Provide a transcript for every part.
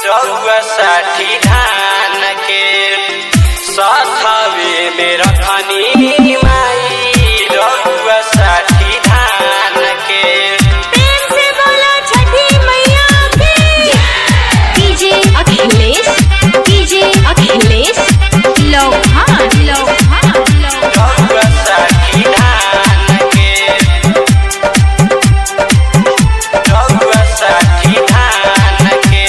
रउआ साठी धान के सथवे में रखनी माई रउआ साठी धान के प्रेम से बोलो छठी मैया की डीजे अखिलेश डीजे अखिलेश लोहान लोहान लोहान रउआ साठी धान के रउआ साठी धान के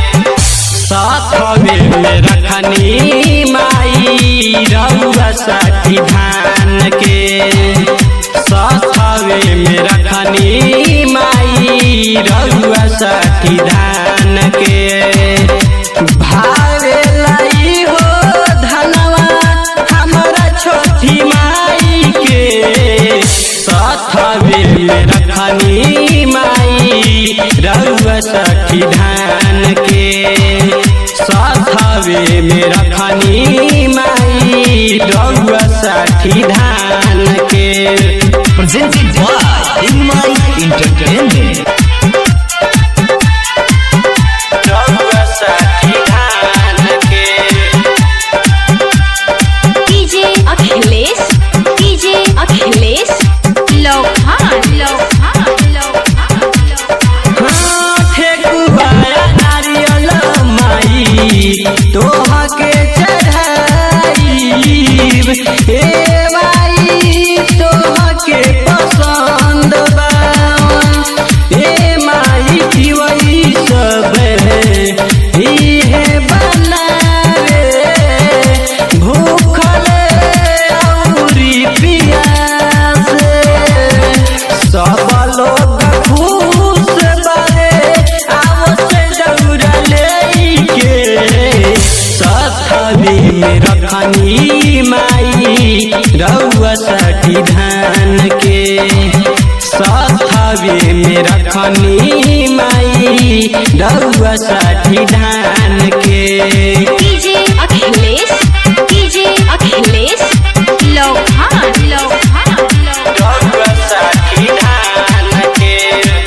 साथवे में रखनी माई रउआ साठी धान के साथवे में रखनी माई रउआ साठी धान के भावे लाई हो धनवा हमरा छोटी माई के साथवे में रखनी माई रउआ साठी धान के साथवे में रखनी माई रउआ साठी धान के presented by Inmai Entertainment. रउआ साठी धान के डीजे अखिलेश डीजे अखिलेश लोहान लोहान लोहान लोहान ठेकुबाया नारियल माई तोहा के चढ़ाईब ए माई तोहा के पसंद बा ए माई जीवई सब इहे बनावे भूखल औरी पियास सब लोग खुश बारे आवसे दौड़ा लेके सथवी में रखनी माई रउआ साठी धान के सथवी में रखनी माई रउआ साठी धान के डीजे अखिलेश डीजे अखिलेश लोहान लोहान लोहान रउआ साठी धान के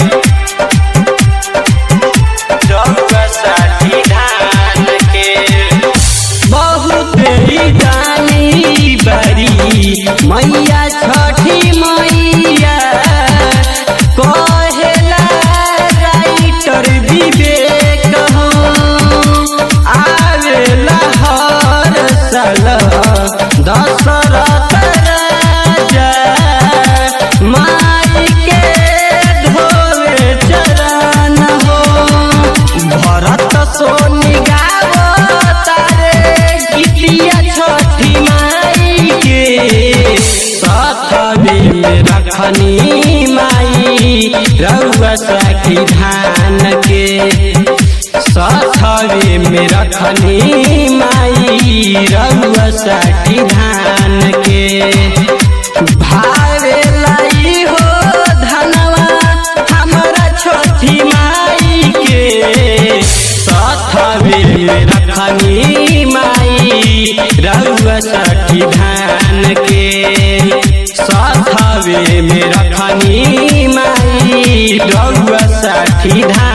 रउआ साठी धान के बहुत ही जानी बड़ी मैया छठी मैया कहेला राइटर विवेक हो आवेला हर साल दशरथ राजा माई के धोवे चरण हो भरत सोनी गावतारे गीतिया छठी माई के साथवे में रखनी माई रउआ साठी धान के साथवे में रखनी माई रउआ साठी धान के भावे लाई हो धनवा हमरा छोटी माई के साथवे में रखनी माई रउआ साठी धान के साथवे में रखनी माई रउआ साठी धान